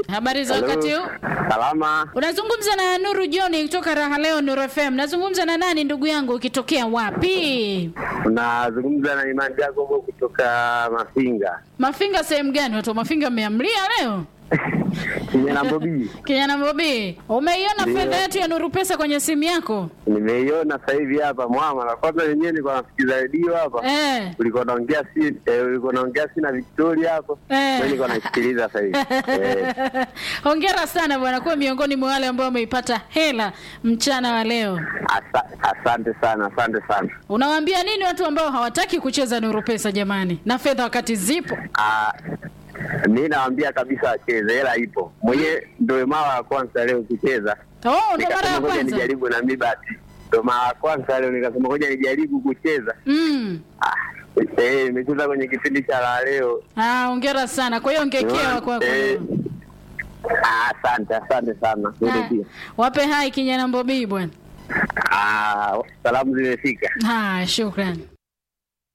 Habari za Hello. wakati huu? Salama. Unazungumza na Nuru John kutoka Raha Leo Nuru FM. Nazungumza na nani ndugu yangu ukitokea wapi? Unazungumza na Imani Jacobo kutoka Mafinga. Mafinga sehemu gani? Watu wa Mafinga mmeamlia leo? Kijana Bobi. Kijana Bobi, umeiona Ndio. fedha yetu ya Nuru Pesa kwenye simu yako? Nimeiona sasa hivi hapa mwama. Na kwanza wenyewe nilikuwa nasikiza redio hapa. Eh. Ulikuwa naongea si eh, ulikuwa naongea si na Victoria hapo. Eh. Mimi nilikuwa naisikiliza sasa hivi. Eh. Hongera sana bwana, kuwa miongoni mwa wale ambao wameipata hela mchana wa leo. Asa, asante sana, asante sana. Unawaambia nini watu ambao hawataki kucheza Nuru Pesa jamani, na fedha wakati zipo? Ah, mi nawaambia kabisa wacheze, hela ipo. Mwenyewe ndio mara ya kwanza leo kucheza. Oh, ndo mara ya Nikasema ngoja kwanza. nijaribu na mi bahati. Ndio mara ya kwanza leo nikasema ngoja nijaribu kucheza. Mm. Ah, eh, nimecheza kwenye kipindi cha la leo. Ah, hongera sana. Kwa hiyo ngekewa kwako. Eh, ah, Asante, asante sana. Wewe Ah, pia. Wape hai kijana Mbobii bwana. Ah, salamu zimefika. Ah, shukrani.